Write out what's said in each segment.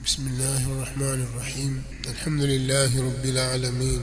بسم الله الرحمن الرحيم الحمد لله رب العالمين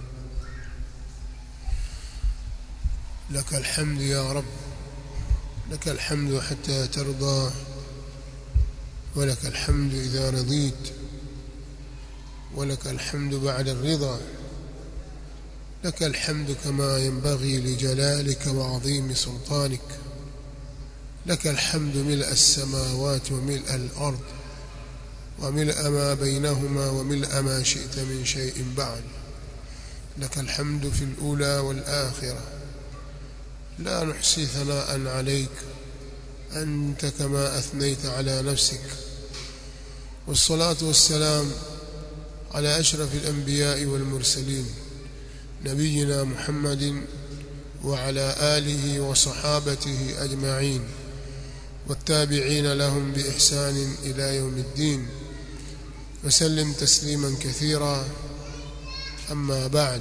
لك الحمد يا رب لك الحمد حتى ترضى ولك الحمد إذا رضيت ولك الحمد بعد الرضا لك الحمد كما ينبغي لجلالك وعظيم سلطانك لك الحمد ملء السماوات وملء الأرض وملء ما بينهما وملء ما شئت من شيء بعد لك الحمد في الأولى والآخرة لا نحصي ثناء عليك أنت كما أثنيت على نفسك والصلاة والسلام على أشرف الأنبياء والمرسلين نبينا محمد وعلى آله وصحابته أجمعين والتابعين لهم بإحسان إلى يوم الدين وسلم تسليما كثيرا أما بعد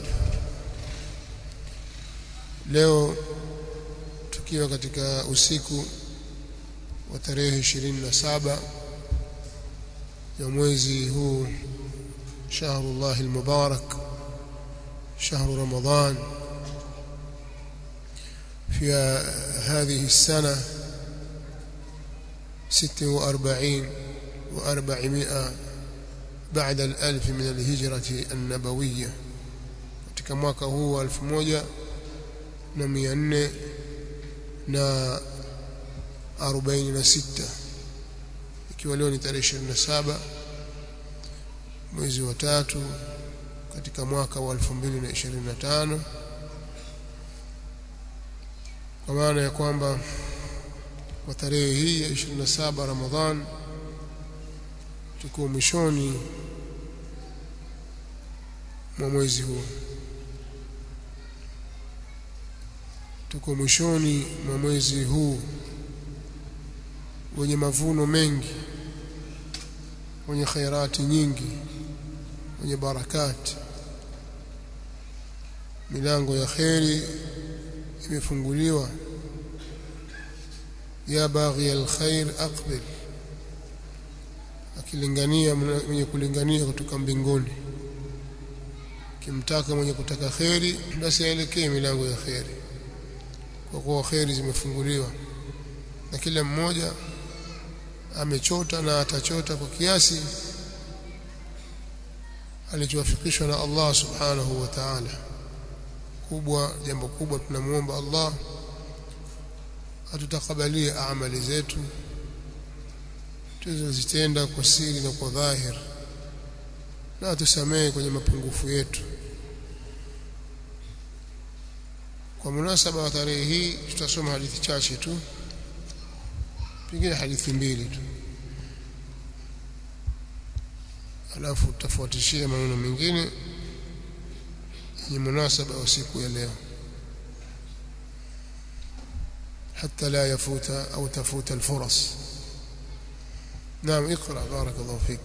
leo tukiwa katika usiku wa tarehe 27 ya mwezi huu shahrullah almubarak شهر رمضان في هذه السنة ست وأربعين وأربعمائة بعد الألف من الهجرة النبوية katika mwaka huu wa elfu moja na mia nne na arobaini na sita ikiwa leo ni tarehe ishirini na saba mwezi wa tatu katika mwaka wa 2025 kwa maana ya kwamba kwa tarehe hii ya 27 Ramadhan tuko mwishoni mwa mwezi huu tuko mwishoni mwa mwezi huu wenye mavuno mengi wenye khairati nyingi wenye barakati milango ya kheri imefunguliwa ya baghi alkhair aqbil akilingania mwenye kulingania kutoka mbinguni kimtaka mwenye kutaka kheri basi aelekee milango ya kheri kwa kuwa kheri zimefunguliwa na kila mmoja amechota na atachota kwa kiasi alichowafikishwa na Allah subhanahu wa ta'ala kubwa jambo kubwa tunamuomba Allah atutakabalie amali zetu tulizozitenda kwa siri na kwa dhahir na atusamehe kwenye mapungufu yetu kwa munasaba wa tarehe hii tutasoma hadithi chache tu pengine hadithi mbili tu alafu tutafuatishia maneno mengine yenye munasaba wa siku ya leo حتى لا يفوت أو تفوت الفرص نعم اقرأ بارك الله فيك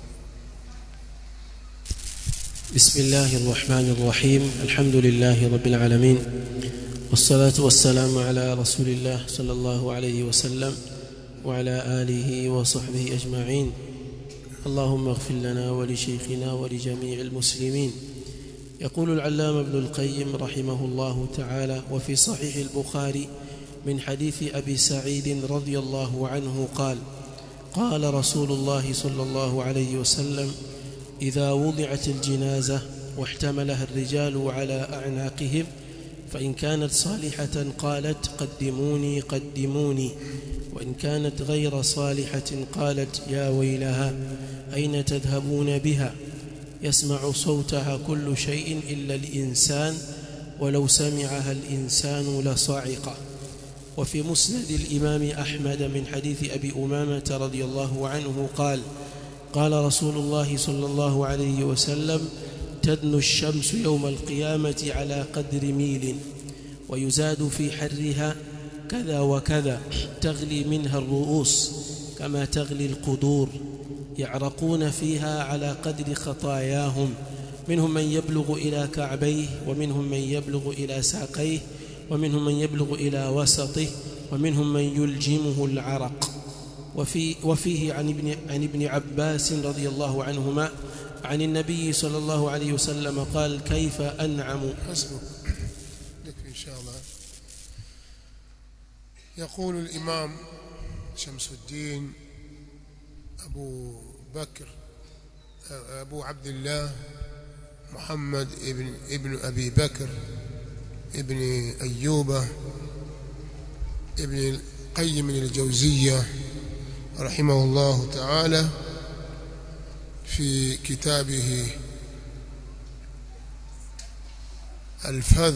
بسم الله الرحمن الرحيم الحمد لله رب العالمين والصلاة والسلام على رسول الله صلى الله عليه وسلم وعلى آله وصحبه أجمعين اللهم اغفر لنا ولشيخنا ولجميع المسلمين يقول العلامة ابن القيم رحمه الله تعالى وفي صحيح البخاري من حديث أبي سعيد رضي الله عنه قال قال رسول الله صلى الله عليه وسلم إذا وضعت الجنازة واحتملها الرجال على أعناقهم فإن كانت صالحة قالت قدموني قدموني وإن كانت غير صالحة قالت يا ويلها أين تذهبون بها يسمع صوتها كل شيء إلا الإنسان ولو سمعها الإنسان لصعق وفي مسند الإمام أحمد من حديث أبي أمامة رضي الله عنه قال قال رسول الله صلى الله عليه وسلم تدنو الشمس يوم القيامة على قدر ميل ويزاد في حرها كذا وكذا تغلي منها الرؤوس كما تغلي القدور يعرقون فيها على قدر خطاياهم منهم من يبلغ إلى كعبيه ومنهم من يبلغ إلى ساقيه ومنهم من يبلغ إلى وسطه ومنهم من يلجمه العرق وفي وفيه عن ابن عن ابن عباس رضي الله عنهما عن النبي صلى الله عليه وسلم قال كيف أنعم حسبك يكفي إن شاء الله يقول الإمام شمس الدين أبو بكر أبو عبد الله محمد ابن ابن أبي بكر ابن أيوب ابن القيم الجوزية رحمه الله تعالى في كتابه الفذ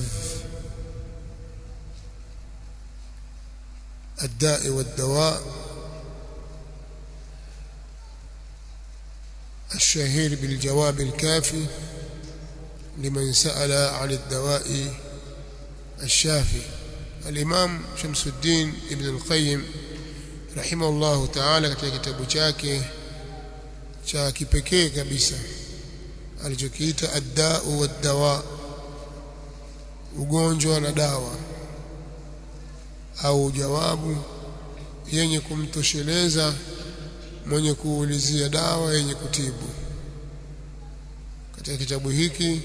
الداء والدواء الشهير بالجواب الكافي لمن سأل عن الدواء الشافي الإمام شمس الدين ابن القيم رحمه الله تعالى katika kitabu chake cha kipekee kabisa alichokiita ad-da'u wad-dawa ugonjwa na dawa au jawabu yenye kumtosheleza mwenye kuulizia dawa yenye kutibu katika kitabu hiki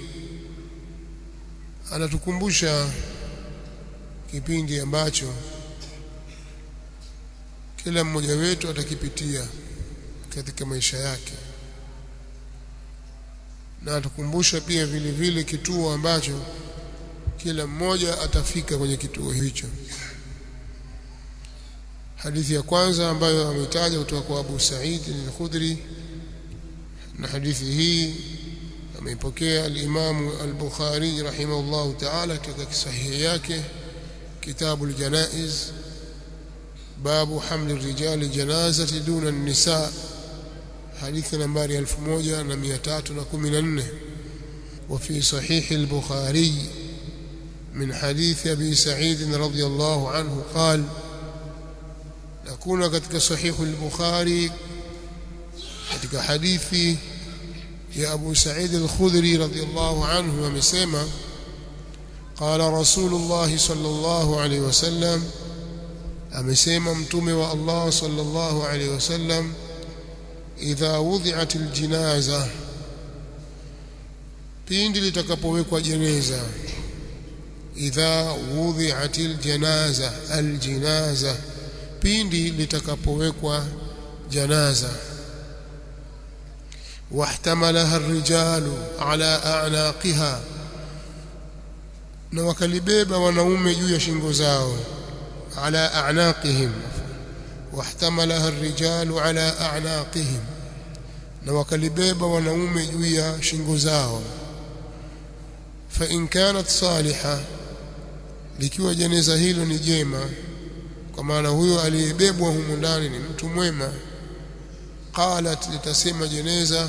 anatukumbusha kipindi ambacho kila mmoja wetu atakipitia katika maisha yake na atukumbusha pia vile vile kituo ambacho kila mmoja atafika kwenye kituo hicho hadithi ya kwanza ambayo ameitaja kutoka kwa Abu Sa'id al-Khudri na hadithi hii ameipokea al-Imam al-Bukhari rahimahullah ta'ala katika sahihi yake kitabu al-Janaiz babu hamli rijali janazati duna an-nisa hadithi nambari 1314 وفي صحيح البخاري من حديث أبي سعيد رضي الله عنه قال نكون katika صحيح البخاري katika hadithi ya Abu Sa'id al-Khudri radhiyallahu anhu amesema قال رسول الله صلى الله عليه وسلم amesema mtume wa Allah sallallahu alaihi wasallam idha wudhi'at aljinaza pindi litakapowekwa jeneza idha wudhi'at aljanaza aljinaza pindi litakapowekwa janaza واحتملها الرجال على أعناقها na wakalibeba wanaume juu ya shingo zao ala a'naqihim wahtamalaha ar-rijalu ala a'naqihim na wakalibeba wanaume juu ya shingo zao fa in kanat saliha likiwa jeneza hilo ni jema kwa maana huyo aliyebebwa humu ndani ni mtu mwema qalat litasema jeneza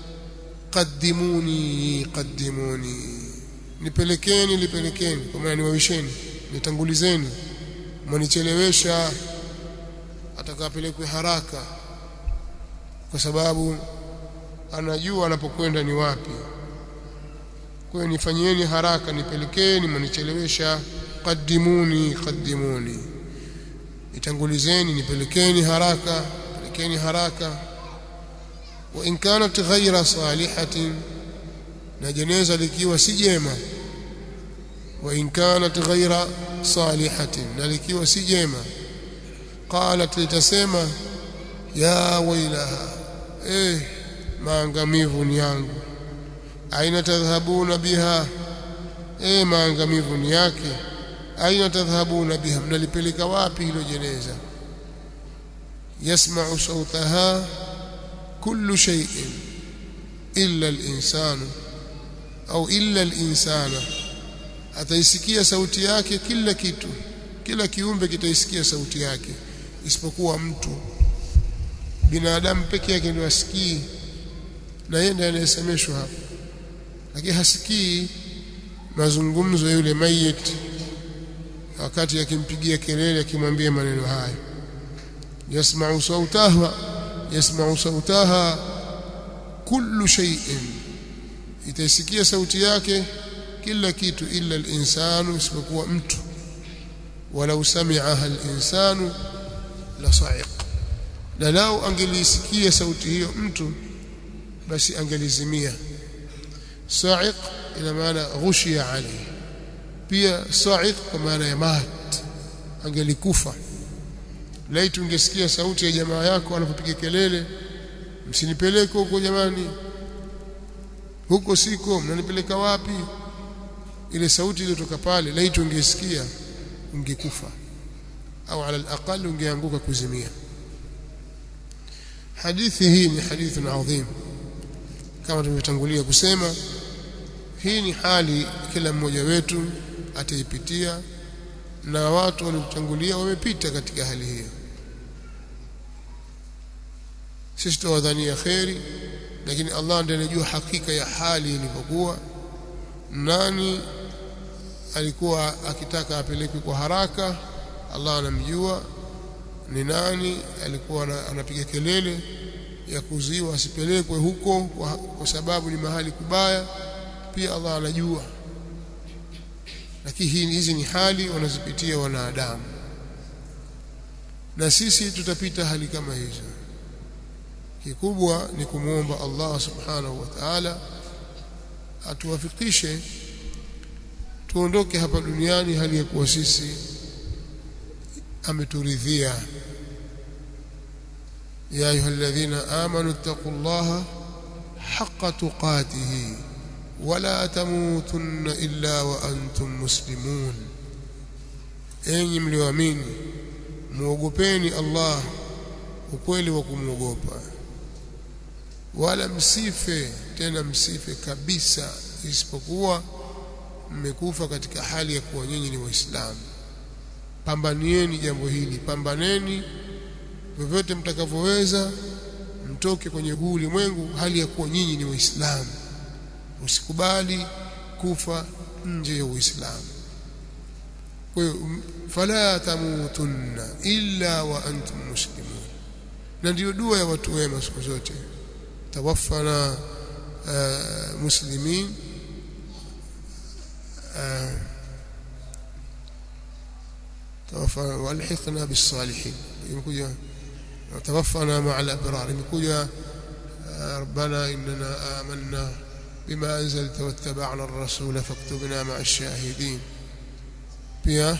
qaddimuni qaddimuni nipelekeni nipelekeni kwa maana niwawisheni nitangulizeni mwanichelewesha atakapelekwe haraka kwa sababu anajua anapokwenda ni wapi kwa hiyo nifanyieni haraka nipelekeni mwanichelewesha qaddimuni qaddimuni nitangulizeni nipelekeni haraka pelekeni haraka wa in kanat ghaira salihatin na jeneza likiwa si jema wa in kanat ghaira salihatin na likiwa si jema qalat litasema ya wailaha eh maangamivu ni yangu aina tadhhabuna biha eh maangamivu ni yake aina tadhhabuna biha mnalipeleka wapi hilo jeneza yasma'u sawtaha kullu shay'in illa al-insanu au illa al-insana ataisikia sauti yake kila kitu kila kiumbe kitaisikia sauti yake isipokuwa mtu binadamu peke yake ndio asikii na yeye ndiye anayesemeshwa hapo lakini hasikii mazungumzo ya yule mayit wakati akimpigia kelele akimwambia maneno haya yasma'u sautaha yasma'u sautaha kullu shay'in itaisikia sauti yake kila kitu illa al-insanu isipokuwa mtu walau sami'aha al-insanu la sa'iq na lao angelisikia sauti hiyo mtu basi angelizimia sa'iq ina maana ghushiya alayhi pia sa'iq kwa maana ya mat angelikufa laiti ungesikia sauti ya jamaa yako anapopiga kelele msinipeleke huko jamani huko siko mnanipeleka wapi ile sauti iliyotoka pale laiti ungesikia ungekufa au ala alaqal ungeanguka kuzimia hadithi hii ni hadithun adhim kama tumetangulia kusema hii ni hali kila mmoja wetu ataipitia na watu waliotangulia wamepita katika hali hiyo sisi tuwadhania kheri lakini Allah ndiye anajua hakika ya hali ilivyokuwa nani alikuwa akitaka apelekwe kwa haraka Allah anamjua ni nani alikuwa anapiga kelele ya kuziwa asipelekwe huko kwa, kwa sababu ni mahali kubaya pia Allah anajua lakini hizi ni hali wanazipitia wanadamu na sisi tutapita hali kama hizo kikubwa ni kumwomba Allah subhanahu wa ta'ala atuwafikishe tuondoke hapa duniani hali ya kuwa sisi ameturidhia ya ayyuhalladhina amanu taqullaha haqqa tuqatihi wala tamutunna illa wa antum muslimun enyi mlioamini muogopeni Allah ukweli wa kumwogopa wala msife tena msife kabisa isipokuwa mmekufa katika hali ya kuwa nyinyi ni waislamu pambanieni jambo hili pambaneni vyovyote mtakavyoweza mtoke kwenye huu ulimwengu hali ya kuwa nyinyi ni waislamu usikubali kufa nje ya uislamu kwa hiyo fala tamutunna illa wa antum muslimun na ndiyo dua ya watu wema siku zote tawaffana uh, muslimin uh, توفنا والحقنا بالصالحين يمكن توفنا مع الابرار يمكن ربنا اننا آمنا بما انزلت واتبعنا الرسول فاكتبنا مع الشاهدين بيا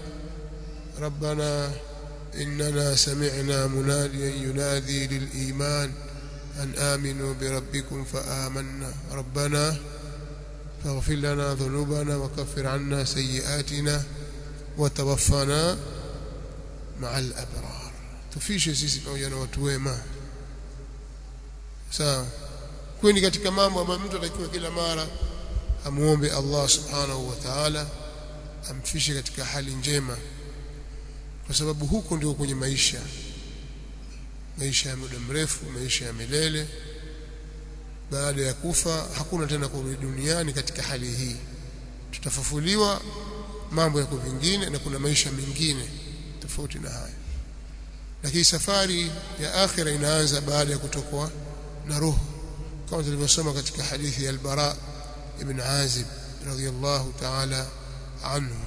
ربنا اننا سمعنا مناديا ينادي للايمان ان امنوا بربكم فآمنا ربنا فاغفر لنا ذنوبنا وكفر عنا سيئاتنا وتوفنا مع الابرار tufishe sisi pamoja na watu wema sawa kwani katika mambo ambayo mtu atakiwa kila mara amuombe Allah subhanahu wa ta'ala amfishe katika hali njema kwa sababu huko ndio kwenye maisha maisha ya muda mrefu maisha ya milele baada ya kufa hakuna tena kurudi duniani katika hali hii tutafufuliwa mambo yako vingine na kuna maisha mengine tofauti na haya lakini safari ya akhira inaanza baada ya kutokwa na roho kama tulivyosoma katika hadithi ya al-Bara ibn Azib radhiyallahu ta'ala anhu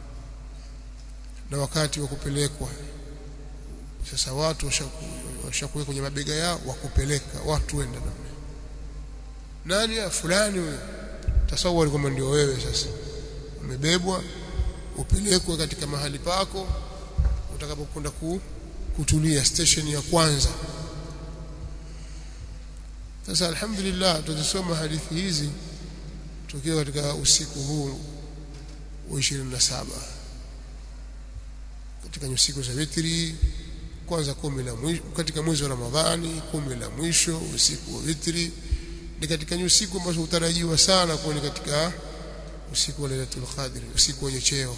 na wakati wa kupelekwa sasa watu washakuwa kwenye mabega yao wakupeleka watu wenda namna nani ya fulani huyo tasawwari kwamba ndio wewe sasa umebebwa upelekwe katika mahali pako utakapokwenda ku, kutulia station ya kwanza sasa alhamdulillah tutasoma hadithi hizi tukiwa katika usiku huu wa 27 katika usiku za witri kwanza kumi la mwisho katika mwezi wa Ramadhani kumi la mwisho usiku wa witri ni katika usiku ambazo utarajiwa sana kuwa ni katika usiku wa Lailatul Qadr usiku wenye cheo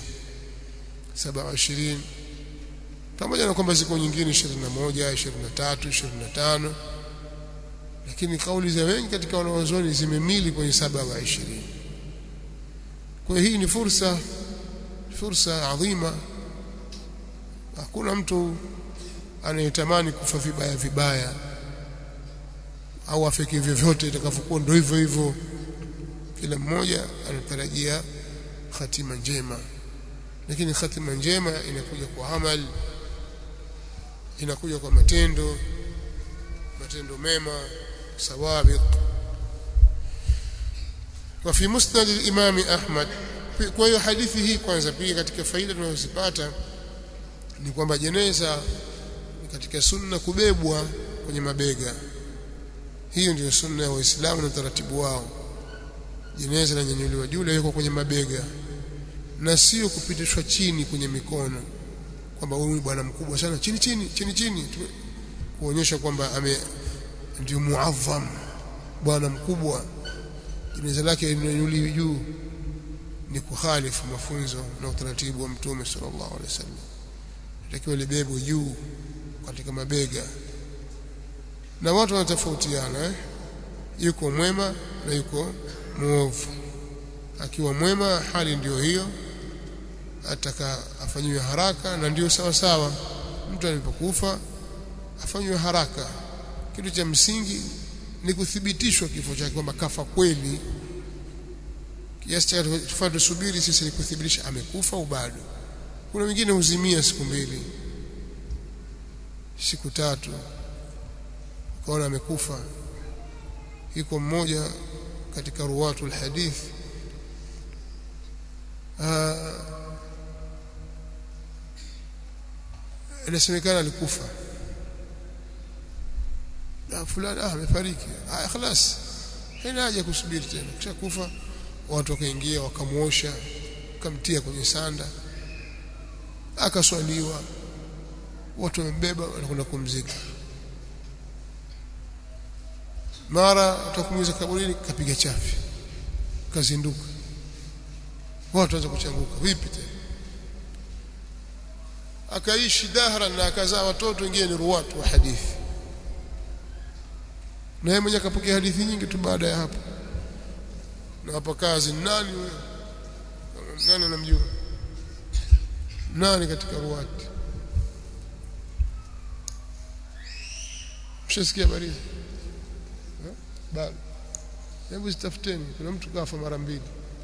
27 pamoja na kwamba ziko nyingine 21 23 25 lakini kauli za wengi katika wanaozoni zimemili kwenye 27 kwa hii ni fursa fursa adhima hakuna mtu anayetamani kufa vibaya vibaya au afike vyovyote itakavyokuwa ndio hivyo hivyo kila mmoja anatarajia hatima njema lakini hatima njema inakuja kwa amal inakuja kwa matendo matendo mema sawabiq wa fi musnad al-imam Ahmad kwa hiyo hadithi hii kwanza pia katika faida tunazozipata ni kwamba jeneza ni katika sunna kubebwa kwenye mabega hiyo ndiyo sunna ya waislamu na utaratibu wao jeneza linanyanyuliwa juu liko kwenye mabega na sio kupitishwa chini kwenye mikono kwamba huyu bwana mkubwa sana chini chini chini chini kuonyesha kwamba ame ndio muadham bwana mkubwa jeneza lake linanyanyuliwa juu ni kukhalifu mafunzo na utaratibu wa mtume sallallahu alaihi wasallam takiwa libebwe juu katika mabega na watu wanatofautiana eh? yuko mwema na yuko muovu akiwa mwema hali ndiyo hiyo ataka afanyiwe haraka na ndiyo sawa sawa mtu alipokufa afanyiwe haraka kitu cha msingi ni kuthibitishwa kifo chake kwamba kafa kweli kiasi cha tufaa tusubiri sisi ni kuthibitisha amekufa au bado kuna wengine huzimia siku mbili siku tatu ukaona amekufa yuko mmoja katika ruwatul hadith inasemekana alikufa na fulani ah amefariki ah خلاص haina haja kusubiri tena kisha kufa watu wakaingia wakamuosha wakamtia kwenye sanda akaswaliwa watu wamebeba wanakwenda kumzika mara atakumuiza kaburini kapiga chafi kazinduka watu waanza kuchanguka vipi tena akaishi dahra na akazaa watoto wengine ni ruwatu wa hadithi na yeye mwenyewe akapokea hadithi nyingi tu baada ya hapo na hapa kazi nani huyo nani anamjua nani katika ruwati mshasikia habari hizi bado hebu zitafuteni kuna mtu kafa mara mbili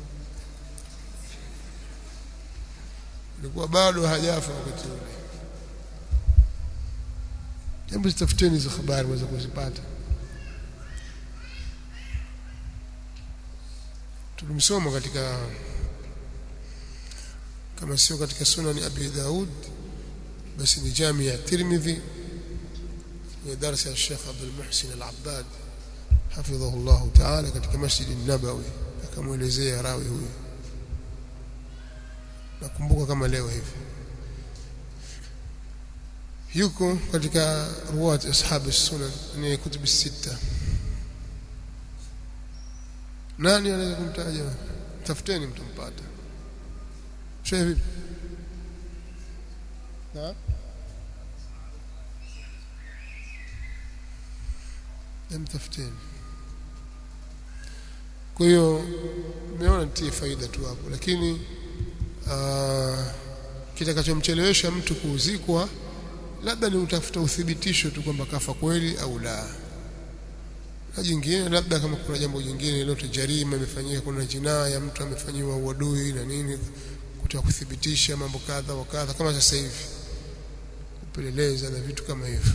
ilikuwa bado hajafa wakati ule hebu zitafuteni hizo habari mweza kuzipata tulimsoma katika kama sio katika sunani abi daud basi ni jami ya tirmidhi ni darasa ya Sheikh Abdul Muhsin Al-Abbad hafidhahu Allah Ta'ala katika Masjid An-Nabawi akamuelezea rawi huyu nakumbuka kama leo hivi yuko katika ruwat ashab sunan ni kutub sita nani anaweza kumtaja tafuteni mtampata shehe vipi na mtafuteni kwa hiyo nimeona nitie faida tu hapo lakini kitakachomchelewesha mtu kuuzikwa labda ni utafuta uthibitisho tu kwamba kafa kweli au la na jingine labda kama kuna jambo jingine lote jarima imefanyika kuna jinaya mtu amefanyiwa uadui na nini kutaka kuthibitisha mambo kadha wa kadha kama sasa hivi kupeleleza na vitu kama hivyo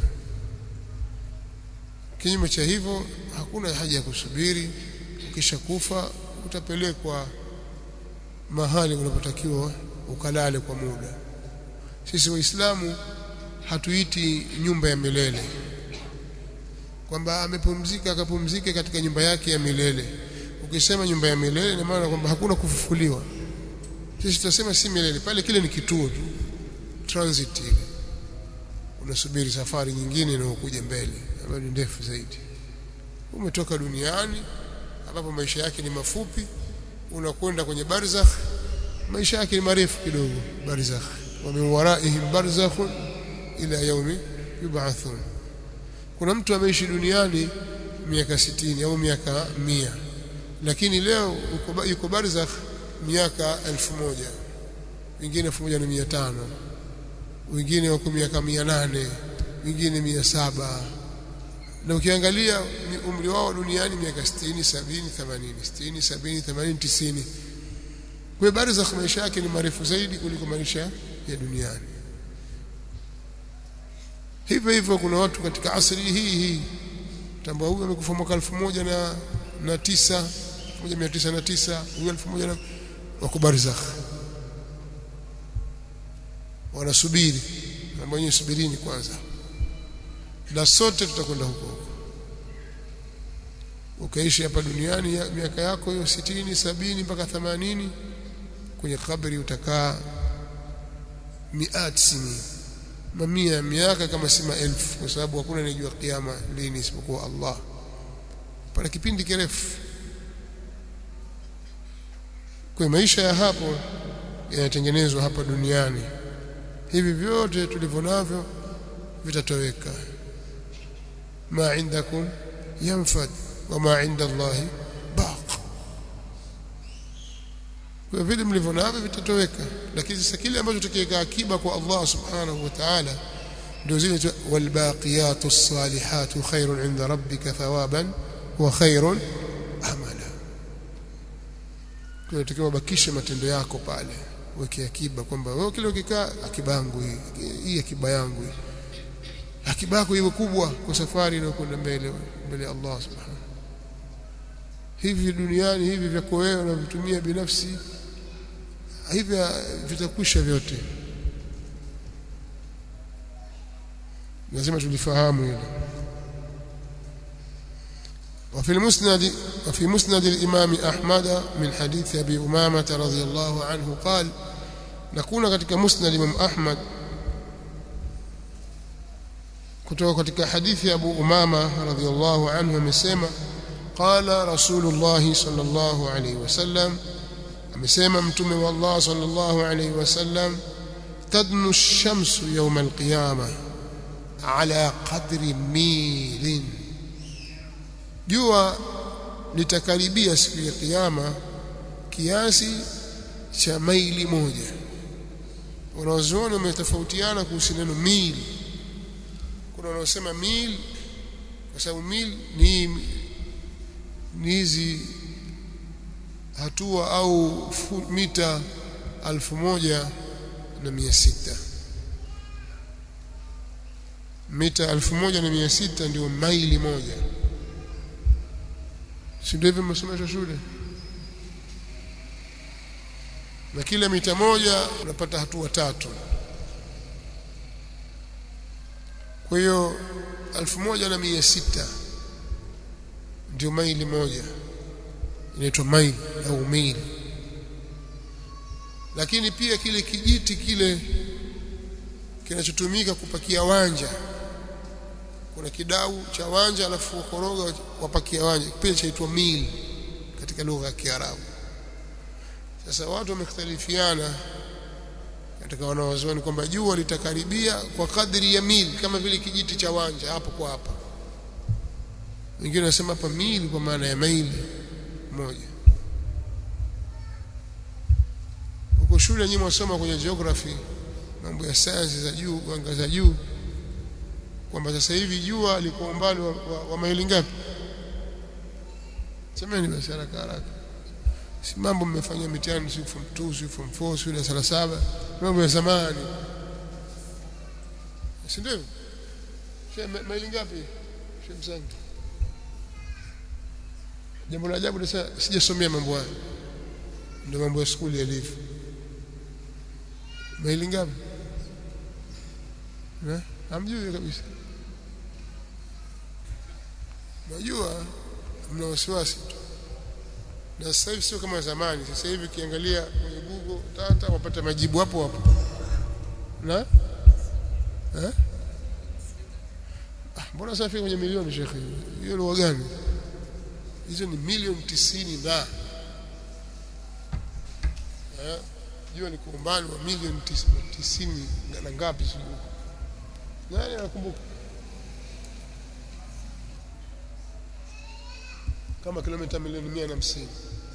kinyume cha hivyo hakuna haja ya kusubiri ukisha kufa utapelekwa mahali unapotakiwa ukalale kwa muda sisi waislamu hatuiti nyumba ya milele kwamba amepumzika akapumzike katika nyumba yake ya milele ukisema nyumba ya milele ina maana kwamba hakuna kufufuliwa sisi tunasema si milele pale kile ni kituo tu transit ile unasubiri safari nyingine inayokuja mbele ambayo ni ndefu zaidi umetoka duniani ambapo maisha yake ni mafupi unakwenda kwenye barzakh maisha yake ni marefu kidogo barzakh wa min waraihim barzakhun ila yaumi yub'athun kuna mtu ameishi duniani miaka sitini au miaka mia lakini leo yuko barzakh miaka elfu moja wengine elfu moja na mia tano wengine wako miaka mia nane wengine mia saba na ukiangalia umri wao duniani miaka 60 70 80 60 70 80 90 kwa barzakh maisha yake ni marefu zaidi kuliko maisha ya duniani hivyo hivyo kuna watu katika asri hii hii tambua huyu amekufa mwaka elfu moja na, na tisa moja mia tisa na tisa huyu elfu moja na wako barzakh wanasubiri na mwenyewe subirini kwanza na sote tutakwenda huko huko ukaishi hapa duniani ya, miaka yako hiyo sitini sabini mpaka themanini kwenye kabri utakaa miat sini mamia ya miaka kama si maelfu kwa sababu hakuna anayejua kiyama lini isipokuwa Allah pana kipindi kirefu kwa maisha ya hapo yanatengenezwa hapa duniani hivi vyote tulivyo navyo vitatoweka ma indakum yanfad wa ma inda Allah baq kwa vile mlivyo navyo vitatoweka lakini sasa kile ambacho tukiweka akiba kwa Allah subhanahu wa ta'ala ndio zile walbaqiyatu salihatu khairun inda rabbika thawaban wa khairun amala kwa hiyo bakishe matendo yako pale weke akiba kwamba wewe kile ukikaa akiba yangu hii hii akiba yangu hii akiba yako iwe kubwa kwa safari inayokwenda mbele mbele ya Allah subhanahu hivi duniani hivi vyako wewe unavitumia binafsi hivi vitakwisha vyote lazima tulifahamu hilo وفي المسند وفي مسند الإمام أحمد من حديث أبي أمامة رضي الله عنه قال نكون katika مسند الإمام أحمد kutoka katika hadithi ya Abu Umama radhiyallahu anhu amesema qala Rasulullah sallallahu alayhi wasallam amesema mtume wa Allah sallallahu alayhi wasallam tadnu ash-shamsu yawm al-qiyamah ala qadri milin jua litakaribia siku ya kiyama kiasi cha maili moja wanazuoni wametofautiana kuhusu neno mil kuna wanaosema mil kwa sababu mil ni ni hizi hatua au mita alfu moja na mia sita mita alfu moja na mia sita ndio maili moja si ndio hivyo mmesomeshwa shule na kila mita moja unapata hatua tatu kwa hiyo alfu moja na mia sita ndio maili moja inaitwa maili au mili lakini pia kile kijiti kile kinachotumika kupakia wanja kuna kidau cha wanja alafu wakoroga wapakia wanja pia chaitwa mili katika lugha ya Kiarabu sasa watu wamekhtalifiana katika wanawazuoni kwamba jua litakaribia kwa kadri ya mili kama vile kijiti cha wanja hapo kwa hapa wengine wanasema hapa mili kwa maana ya maili moja huko shule nyinyi mwasoma kwenye geography mambo ya sayansi za juu anga za juu kwamba sasa hivi jua liko umbali wa, wa, wa maili ngapi semeni basi haraka haraka si mambo mmefanya mitihani si form 2 si form 4 si darasa la saba mambo ya zamani si ndio maili ngapi shemsangi jambo la ajabu sasa sijasomea mambo hayo ndio mambo ya skuli yalivyo maili ngapi eh hamjui kabisa najua mna wasiwasi tu na sasa hivi sio kama zamani sasa hivi ukiangalia kwenye Google tata wapata majibu hapo hapo na eh ah mbona sasa kwenye milioni shekhi hiyo lugha gani hizo ni milioni tisini na eh jua ni umbali wa milioni tisini na ngapi sijui nani anakumbuka kama kilomita milioni mia na hamsini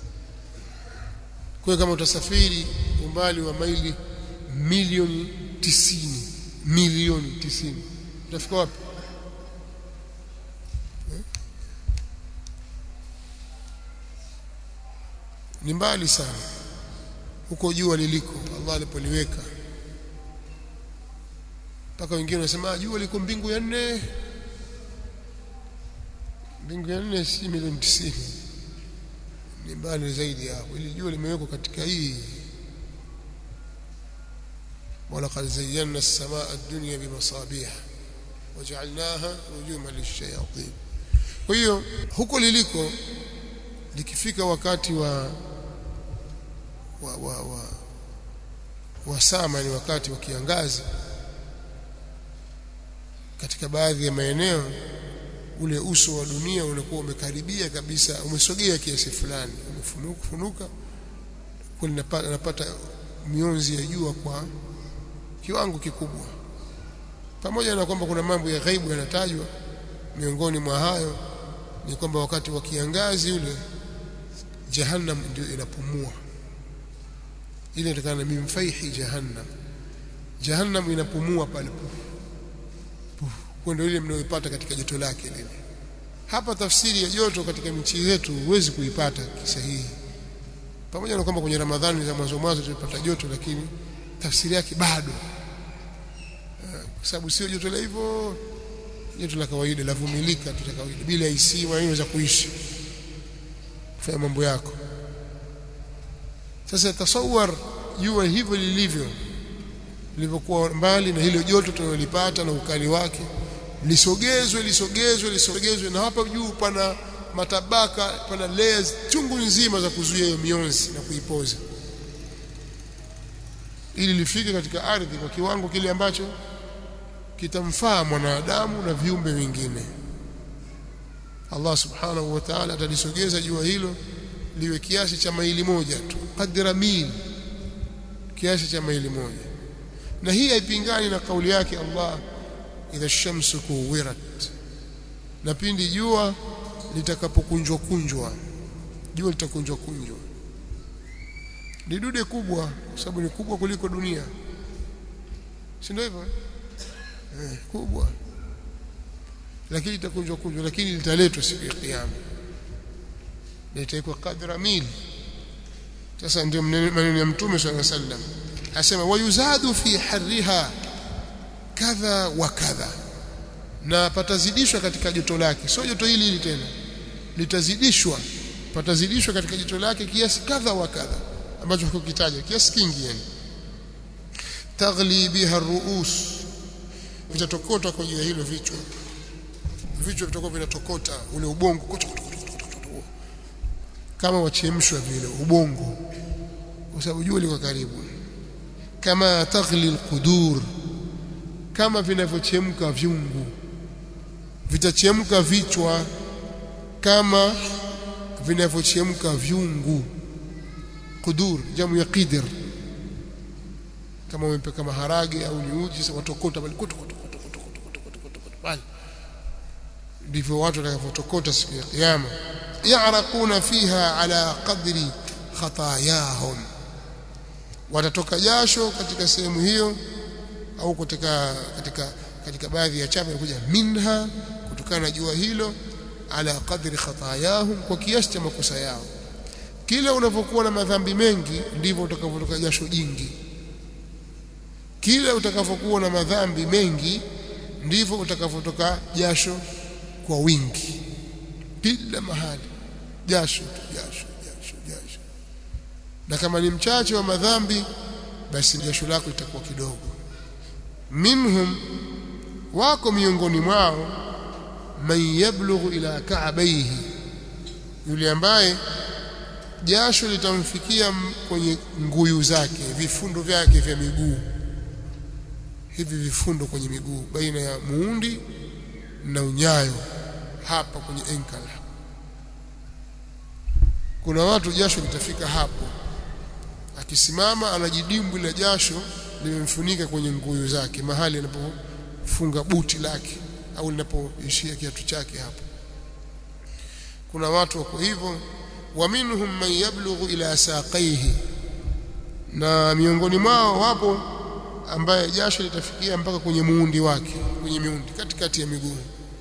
kwa kama utasafiri umbali wa maili milioni tisini milioni tisini utafika wapi eh? ni mbali sana huko jua liliko Allah alipoliweka mpaka wengine wanasema jua liko mbingu ya nne mbingu ya nne si milioni tisini ni mbali zaidi hapo ili jua limewekwa katika hii ولقد زينا السماء الدنيا بمصابيح وجعلناها رجوما للشياطين kwa hiyo huko liliko likifika wakati wa wa wa, wa, wa sama ni wakati wa kiangazi katika baadhi ya maeneo ule uso wa dunia unakuwa umekaribia kabisa umesogea kiasi fulani umefunuka kwa napata mionzi ya jua kwa kiwango kikubwa pamoja na kwamba kuna mambo ya ghaibu yanatajwa miongoni mwa hayo ni kwamba wakati wa kiangazi ule jahannam ndio inapumua ile inatokana na mimfaihi jahannam jahannam inapumua pale kwa ndio ile mnayoipata katika joto lake lile hapa tafsiri ya joto katika nchi yetu huwezi kuipata kisahihi pamoja na kwamba kwenye ramadhani za mwanzo mwanzo tulipata joto lakini tafsiri yake bado kwa sababu sio joto la hivyo joto la kawaida la vumilika tu la kawaida bila AC unaweza kuishi kufanya mambo yako sasa tasawar jua hivyo lilivyo lilivyokuwa mbali na hilo joto tunalolipata na ukali wake lisogezwe lisogezwe lisogezwe na hapa juu pana matabaka pana layers chungu nzima za kuzuia hiyo mionzi na kuipoza ili lifike katika ardhi kwa kiwango kile ambacho kitamfaa mwanadamu na viumbe vingine Allah subhanahu wa ta'ala atalisogeza jua hilo liwe kiasi cha maili moja tu qadra mil kiasi cha maili moja na hii haipingani na kauli yake Allah idha shamsu kuwirat na pindi jua litakapokunjwa kunjwa jua litakunjwa kunjwa ni dude kubwa kwa sababu ni kubwa kuliko dunia si ndio hivyo eh, kubwa lakini itakunjwa kunjwa lakini litaletwa siku ya kiyama litawekwa kadra mil sasa ndio maneno ya mtume sallallahu alaihi wasallam asema wayuzadu fi harriha kadha wa kadha na patazidishwa katika joto lake sio joto hili hili tena litazidishwa patazidishwa katika joto lake kiasi kadha wa kadha ambacho hakukitaja kiasi kingi yani taghli biha ruus vitatokota kwa juu hilo vichwa vichwa vitakuwa vinatokota ule ubongo kama wachemshwa vile ubongo kwa sababu jua liko karibu kama taghli alqudur kama vinavyochemka vyungu vitachemka vichwa kama vinavyochemka vyungu kudur jamu ya qidr kama umepeka maharage au ni uji sasa watokota bali kutu kutu kutu kutu kutu kutu kutu kutu bali ndivyo watu watakavyotokota siku ya kiyama ya'raquna fiha ala qadri khatayahum watatoka jasho katika sehemu hiyo au katika katika katika baadhi ya chapa inakuja minha kutokana na jua hilo ala qadri khatayahum kwa kiasi cha makosa yao kila unapokuwa na madhambi mengi ndivyo utakavyotoka jasho jingi kila utakavyokuwa na madhambi mengi ndivyo utakavyotoka jasho kwa wingi kila mahali jasho jasho jasho jasho na kama ni mchache wa madhambi basi jasho lako litakuwa kidogo minhum wako miongoni mwao man yablughu ila ka'bayhi yule ambaye jasho litamfikia kwenye nguyu zake vifundo vyake vya miguu hivi vifundo kwenye miguu baina ya muundi na unyayo hapa kwenye ankle kuna watu jasho litafika hapo akisimama anajidimbwi la jasho limemfunika kwenye nguyu zake mahali anapofunga buti lake au linapoishia kiatu chake hapo kuna watu wako hivyo wa minhum man yablughu ila saqaihi na miongoni mwao wapo ambaye jasho litafikia mpaka kwenye muundi wake kwenye miundi katikati ya miguu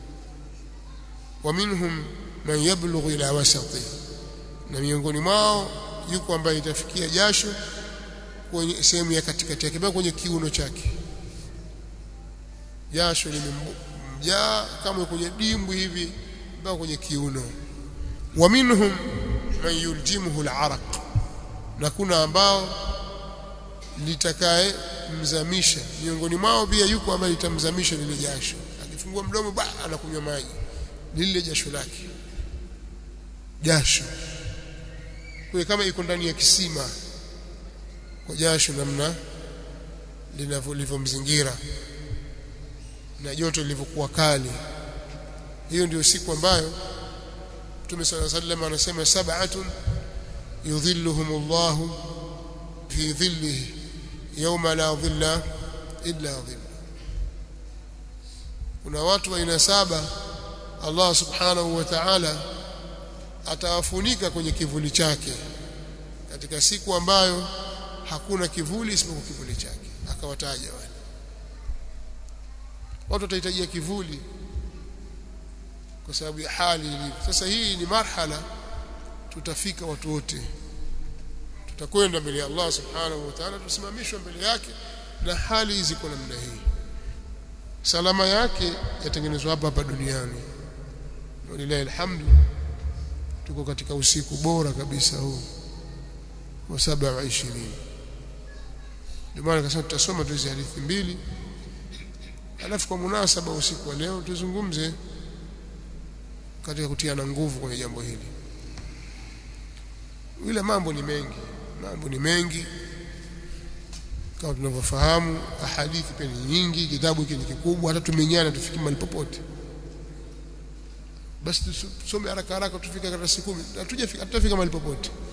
wa minhum man yablughu ila wasati na miongoni mwao yuko ambaye itafikia jasho kwenye sehemu ya katikati yake mpaka kwenye kiuno chake jasho limemjaa kama kwenye dimbwi hivi mpaka kwenye kiuno wa minhum man yuljimuhu al-araq na kuna ambao litakaye mzamisha miongoni mwao pia yuko ambaye litamzamisha lile jasho akifungua mdomo ba anakunywa maji lile jasho lake jasho kwa kama iko ndani ya kisima kwa jasho namna linavyomzingira na joto lilivyokuwa kali hiyo ndio siku ambayo Mtume صلى الله عليه وسلم anasema sab'atun yudhilluhumullahu fi dhillihi yawma la dhilla illa dhillu kuna watu aina saba Allah subhanahu wa ta'ala atawafunika kwenye kivuli chake katika siku ambayo hakuna kivuli isipokuwa kivuli chake akawataja wale watu watahitajia kivuli kwa sababu ya hali ilivyo sasa hii ni marhala tutafika watu wote tutakwenda mbele ya Allah subhanahu wa ta'ala tusimamishwe mbele yake na hali ziko namna hii salama yake yatengenezwa hapa hapa duniani walilahi alhamdu tuko katika usiku bora kabisa huu wa 27 ndio maana kasema tutasoma tu hizi hadithi mbili alafu kwa munasaba usiku wa leo tuzungumze katika kutiana nguvu kwenye jambo hili ile mambo ni mengi mambo ni mengi kama tunavyofahamu ahadithi pia ni nyingi kitabu hiki ni kikubwa hata tumenyana tufike mahali popote basi tusome haraka haraka tufike katika siku 10 hatujafika hatutafika mahali popote